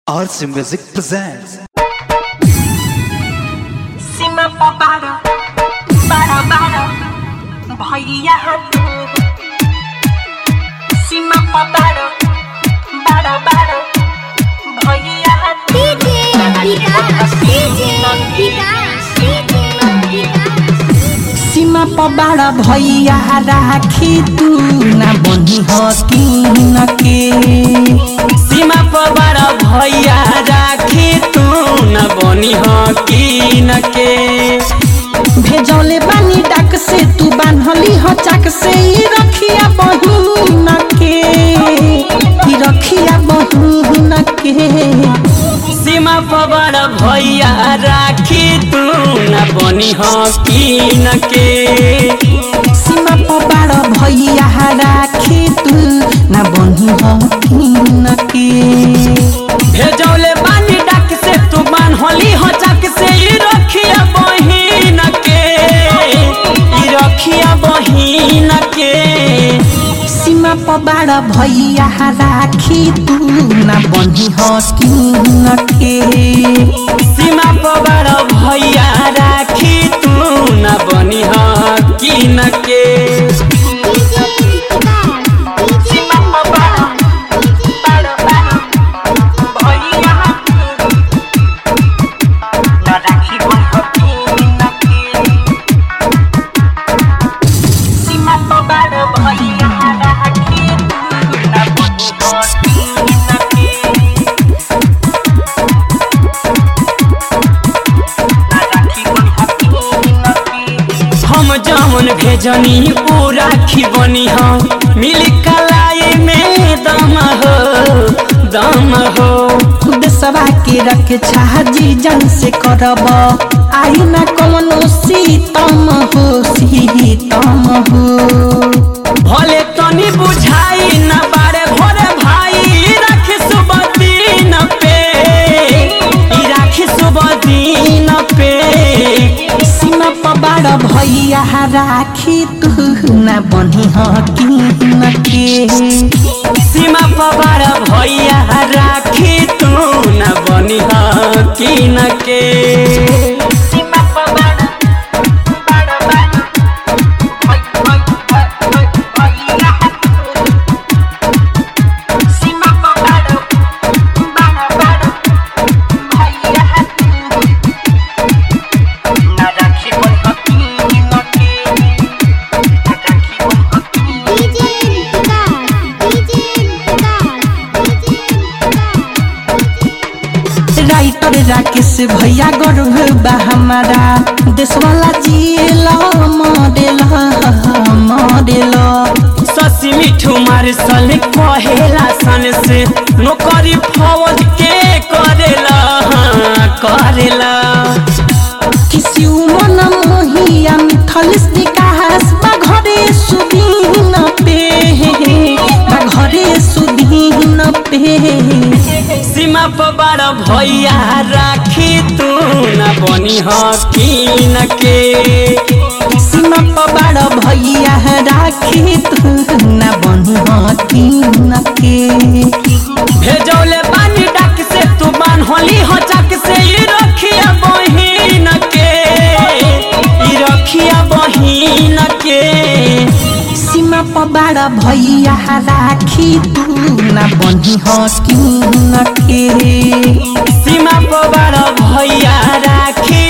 Arts Music presents सीमा पबारो बारो बारो भैया तू सीमा पबारो बारो बारो भैया तू सीमा पबाड़ भैया राखी तू ना बनी हकीन के सीमा पबार भैया राखी तू न बनी हकीन के भेजौले बानी डाक से तू बान्हली ह चाक से ई रखिया बहिन के ई रखिया बहिन के सीमा पबार भैया राखी तू न बनी हकीन के सीमा पबाड़ भैया राखी तू ना बनी हकीन के भेजौले बानी डाक से तू बान्हली हो चाक से ई रखिया बहिन के ई रखिया बहिन के सीमा पबाड़ भैया राखी तू ना बनी हकीन के सीमा पबार भैया राखी तू न बनी हकीन के सीमा पबारो बारो बारो भैया ना राखी बहतीन के सीमा पबारो भैया राखी तू ना बहतीन के ना राखी बहतीन के हम जमन भेजनी ऊ राखी बनी हम मिली कलाई में दम हो दम हो खुद सवा के रख छाजी जन से करब आई ना कौनो सीतम हो सीतम हो भले तनी बुझाई न बारे भोरे भाई राखी सुबह दिन पे ई राखी सुबह दिन पे सीमा पबाड़ भैया राखी तू ना बनी हकीन के सीमा पवार भैया राखी तू न बनी हकीन के सीमा पबारो बारो बारो भै भै भै भैया सीमा पबारो बारो बारो भैया ना राखी बहतीन के ना राखी बहतीन राइटर राकेश भैया गर्व बा हमारा देश वाला जियल मॉडल मॉडल शशि मिठू मार्शल कहेला सन से नौकरी फौज के करेला हाँ, करेला किसी मन मोहिया मिथल विकास बा घरे सुदीन पे बा घरे सुदीन पे सीमा पवार भैया राखी तू न बनी हकीन के सीमा पबाड़ भैया राखी तू ना बनी हकीन के भेजौले पानी डाक से तू बान्हली हो चाक से ई रखिया बहिन के ई रखिया बहिन के सीमा पबाड़ भैया राखी तू ना बनी हकीन के सीमा पवार भैया राखी